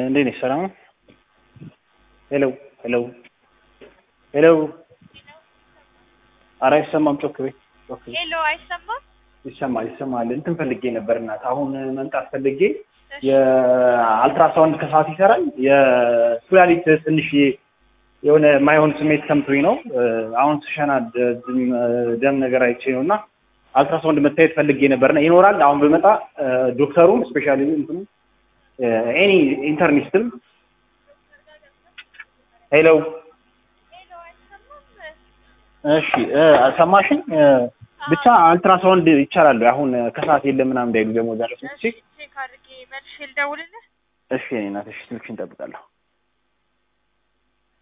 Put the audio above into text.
እንዴት ነሽ? ሰላም ነው? ሄሎ ሄሎ ሄሎ። ኧረ አይሰማም። ጮክ በይ ጮክ በይ። ሄሎ አይሰማም? ይሰማል ይሰማል። እንትን ፈልጌ ነበር እናት፣ አሁን መምጣት ፈልጌ የአልትራሳውንድ ከሰዓት ይሰራል። የኩላሊት ትንሽ የሆነ የማይሆን ስሜት ሰምቶኝ ነው። አሁን ስሸና ደም ነገር አይቼ ነው እና አልትራሳውንድ መታየት ፈልጌ ነበርና ይኖራል። አሁን ብመጣ ዶክተሩም ስፔሻሊ እንትኑ ኤኒ ኢንተርኒስትም ሄሎ ሄሎ አይሰማም? እሺ ሰማሽኝ? ብቻ አልትራሳውንድ ይቻላል። አሁን ከሰዓት የለም ምናምን እንዳይሉ ደግሞ ዛሬ እሺ ቼክ አድርጌ መልሼ ልደውልልህ። እሺ እኔ እናትሽ ስልክሽን እጠብቃለሁ።